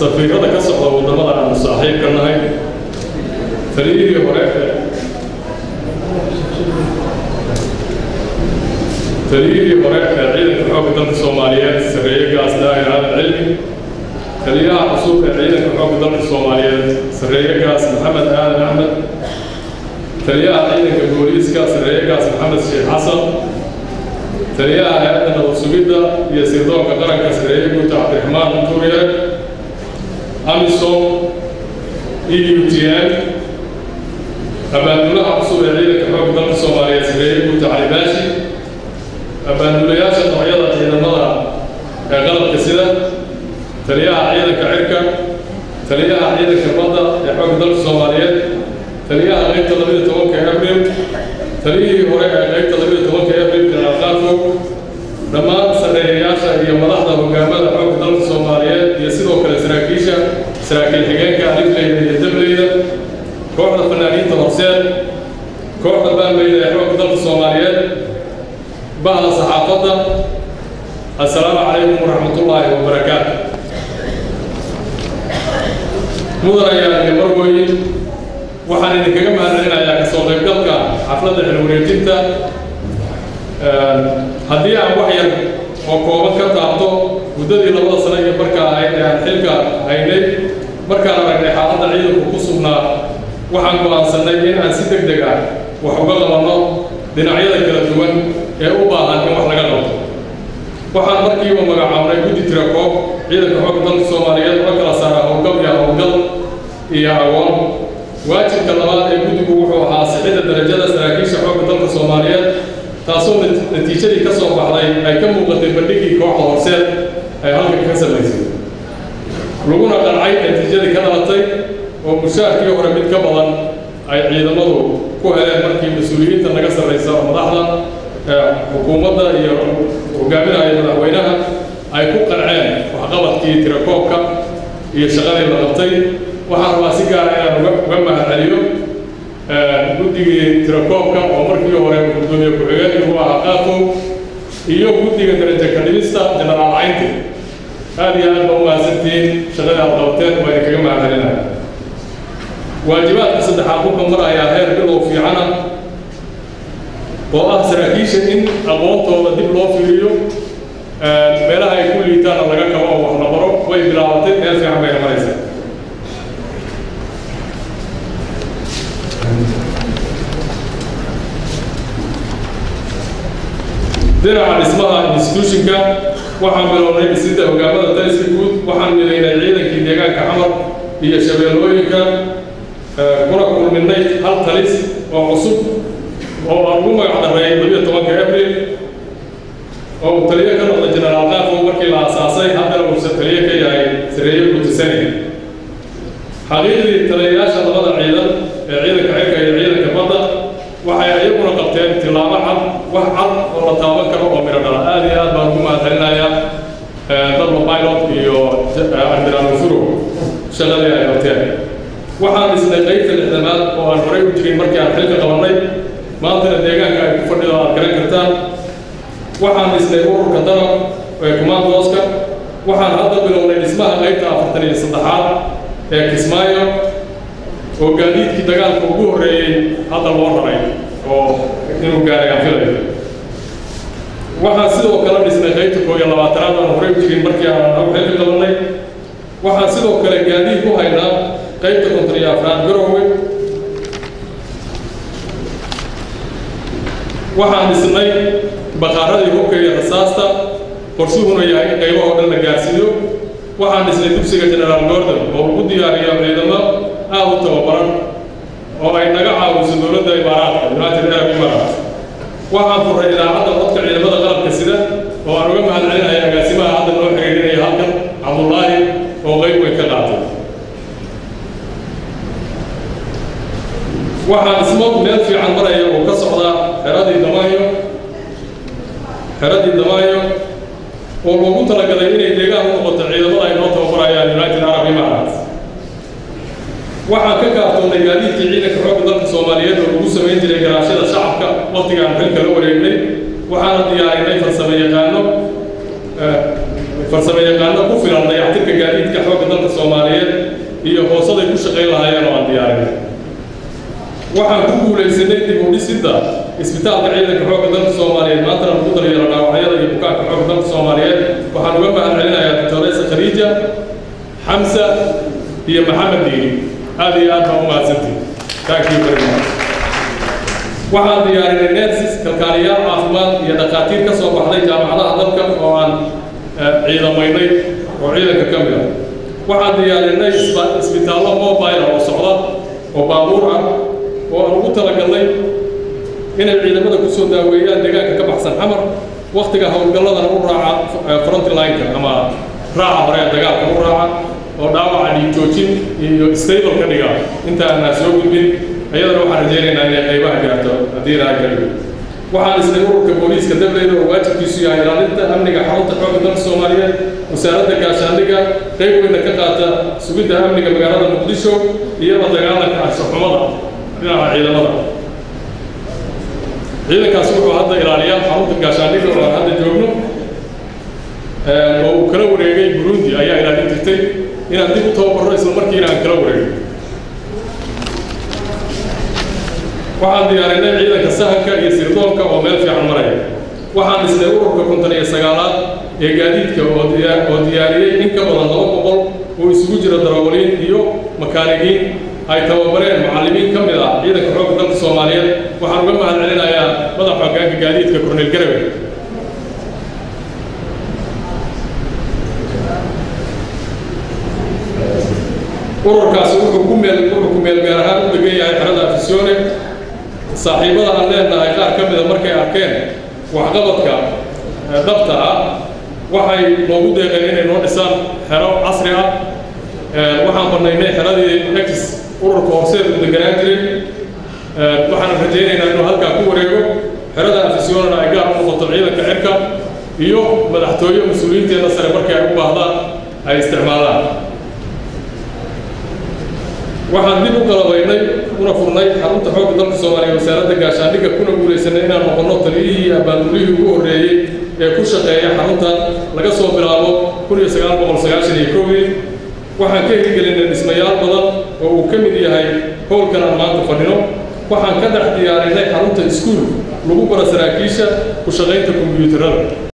safiirada ka socda waddamada aanu saaxiibka nahay taliyihii hore taliyihii hore ee ciidanka xoogga dalka soomaaliyeed sarreeye gaas daahir aadan cilmi taliyaha cusub ee ciidanka xoogga dalka soomaaliyeed sarreeye gaas maxamed aadan axmed taliyaha ciidanka booliiska sarreeye gaas maxamed sheekh xasan taliyaha hay-adda nabad sugidda iyo sirdoonka qaranka sarreeye guuta cabdiraxmaan tuuriye amisom e u t n abaanduulaha cusub ee ciidanka xoogga dalka soomaaliyeed sarreeye guuta cali baashi abaanduulayaasha noocyada ciidamada ee qalabka sida taliyaha ciidanka cirka taliyaha ciidanka badda ee xoogga dalka soomaaliyeed taliyaha qaybta labaiyo tobanka abril taliyihii hore ee qaybta labaiyo tobanka abril jenaraal qaarfog dhammaan sarreeyayaasha iyo madaxda hogaamada xoogga dalka soomaaliyeed iyo sidoo kale saraakiisha saraakiil xigeenka alifleyda iyo dableyda kooxda fanaaniinta horseed kooxda baanbeyda ee xoogga dalka soomaaliyeed bahda saxaafadda assalaamu calaykum waraxmatullaahi wabarakaatu mudanayaa iyo marwooyin waxaan idinkaga mahadcelinayaa ka soo qaybgalka xafladda xilwareejinta haddii aan wax yar oo kooban ka taabto muddadii labada sano iyo markaa ahayd ee aan xilka haynay markaan aragnay xaaladda ciidanku ku sugnaa waxaan go'aansannay in aan si deg deg ah wax uga qabanno dhinacyada kala duwan ee u baahan in wax laga qabto waxaan markiiba magacaabnay guddi tira koob ciidanka xoogga dalka soomaaliyeed oo kala saara howlgab iyo howlgal iyo agoon waajibka labaad ee guddigu wuxuu ahaa sixidda darajada saraakiisha xoogga dalka soomaaliyeed taasoo natiijadii ka soo baxday ay ka muuqatay bandhigii kooxda horseed ay halkan ka samaysay laguna qancay natiijadii ka dhalatay oo mushaarkii hore mid ka badan ay ciidamadu ku heleen markii mas-uuliyiinta naga sarraysa oo madaxda xukuumadda iyo hogaaminaya madaxweynaha ay ku qanceen waxqabadkii tirakoobka iyo shaqadii la qabtay waxaan rabaa si gaara inaan uga mahadceliyo guddigii tirakoobka oo markii hore gudoomiye ku-xigeen igu ahaa qaafo iyo guddiga daraja ka dhimista jenaraal caynti aad iyo aad ba u mahadsantihiin shaqadii aad qabateen waa idinkaga mahadcelinaya waajibaadka saddexaad wuxuu marayaa heer bilow fiicana oo ah saraakiisha in aqoontooda dib loo fiiriyo meelaha ay ku liitaana laga kabo oo wax la baro way bilaabatay meel fiican bayna maraysaa dhinaca dhismaha institutionka waxaan bilownay dhisidda hogaamada taliska guud waxaan midaynay ciidankii deegaanka xamar iyo shabeellooyinka kuna kulminay hal talis oo cusub oo aan ugu magac darreeyay labiyo tobanka abril oo uu taliyo ka noqday jenaraal qaafo markii la aasaasay haddana uusan taliyo ka yahay sareeye guutisani xaqiiqdii taliyayaasha labada ciidan ee ciidanka cirka iyo ciidanka badda waxay ayaguna qabteen tillaabo cad wax cad oo la taaban karo oo midho dhala aad iyo aad baan ugu mahadcelinayaa dablo pilot iyo admiral mufuro shaqadii ay qabteen waxaan dhisnay qaybta lixdamaad oo aan horay u jirin markii aan xilka qabannay maantana deegaanka ay ku fadhido aad garan kartaan waxaan dhisnay ururka darab ee commandooska waxaan hadda bilownay dhismaha qaybta afartan iyo saddexaad ee kismaayo oo gaadiidkii dagaalka ugu horreeyey hadda loo raray oo inuu gaaray aan filayo waxaan sidoo kale dhisnay qaybta koo iyo labaatanaad aan horay u jirin markii aan nagu xilka qabannay waxaan sidoo kale gaadiid ku haynaa qaybta konton iyo afraad garoowe waxaan dhisnay baqaaradii hubka iyo rasaasta qorshuhuna yahay in qaybahoo dhan la gaarsiiyo waxaan dhisnay dugsiga generaal gordon oo ugu diyaariyo ciidamo aad u tababaran oo ay naga caawiso dowladda imaaraadka united arab emirates waxaan furray idaacadda codka ciidamada qalabka sida oo aan uga mahadcelinaya agaasimaha hadda noo xiriirinaya halkan cabdullaahi oo qayb weyn ka qaatay waxaan dhismo meel fiican maraya oo ka socda xeradii damaayo xeradii damaayo oo loogu talagalay inay deegaan u noqoto ciidamada ay noo tababarayaan united arab emirates waxaan ka kaaftoonnay gaadiidkii ciidanka xoogga dalka soomaaliyeed oo lagu samayn jiray garaashada shacabka waqtiga aan xilka la wareegnay waxaana diyaarinay farsamo yaqaano farsamo yaqaano ku filan dayactirka gaadiidka xoogga dalka soomaaliyeed shaqayn lahaayeen oo aan diyaarinay waxaan ku guulaysanay dib u dhisidda isbitaalka ciidanka xoogga dalka soomaaliyeed maantana lagu daryeelo dhaawacyada iyo bukaanka xoogga dalka soomaaliyeed waxaan uga mahad celinayaa doctoresa khadiija xamsa iyo maxamed diini aad iyo aad baan u mahadsantihi thank you very much waxaan diyaarinay nersis kalkaaliyaal caafimaad iyo dhakhaatiir ka soo baxday jaamacadaha dalka oo aan ciidamaynay oo ciidanka ka mid ah waxaan diyaarinay isbitaallo mobile oo socda oo baabuur ah oo aan ugu talagalnay inay ciidamada ku soo daaweeyaan deegaanka ka baxsan xamar wakhtiga howlgalladana u raaca frontlineka ama raaca hore ee dagaalka u raaca oo dhaawaca dhiig joojin iyo stable ka dhiga inta aanaa soo gudbin ayadana waxaan rajaynaynaa inay qaybaha gaarto haddii ilaahay ka dhigo waxaan isnay ururka booliiska dableyda oo waajibkiisu yahay ilaalinta amniga xarunta xoogga dalka soomaaliyeed wasaaradda gaashaandhigga qayb weyna ka qaata sugidda amniga magaalada muqdisho iyo la dagaalanka anshaxumada dhinaca ciidamada ciidankaasi wuxuu hadda ilaaliyaa xarunta gaashaandhigga oo aan hadda joogno oo uu kala wareegay burundi ayaa ilaalin jirtay inaan dib u tababarro isla markiina aan kala wareegay waxaan diyaarinay ciidanka sahanka iyo sirdoonka oo meel fiican maraya waxaan dhisnay ururka konton iyo sagaalaad ee gaadiidka oo diyaariyey in ka badan laba boqol oo isugu jira darawaliin iyo makaanigiin ay tababareen macallimiin ka mid ah ciidanka xoogga dalka soomaaliyeed waxaan uga mahad celinayaa madaxa hoggaanka gaadiidka korneyl garawe ururkaasi wuxuu ku meel wuxuu ku meel gaar ahaan u degan yahay xerada afisyoone saaxiibada aan leenahay qaar ka mida markay arkeen waxqabadka dhabta ah waxay noogu deeqeen inay noo dhisaan xero casri ah waxaan bannaynay xeradii ex ururka horseed u deganaan jiray waxaan rajaynaynaa inuu halkaa ku wareego xerada afisyoonana ay gaar u noqoto ciidanka cirka iyo madaxtooye mas-uuliyiinteeda sare markay ay u baahdaan ay isticmaalaan waxaan dib u qalabaynay una furnay xarunta xoogga dalka soomaaliya wasaaradda gaashaandhigga kuna guulaysanay inaan noqonno taliyihii abaandullihii ugu horreeyey ee ku shaqeeya xaruntan laga soo bilaabo kun iyo sagaal boqol sagaashan iyo kowdii waxaan ka hirgelinay dhismayaal badan oo uu ka mid yahay howlkan aan maanta fadhino waxaan ka dhex diyaarinay xarunta iskuul lagu bara saraakiisha ku shaqaynta kombiyuutarada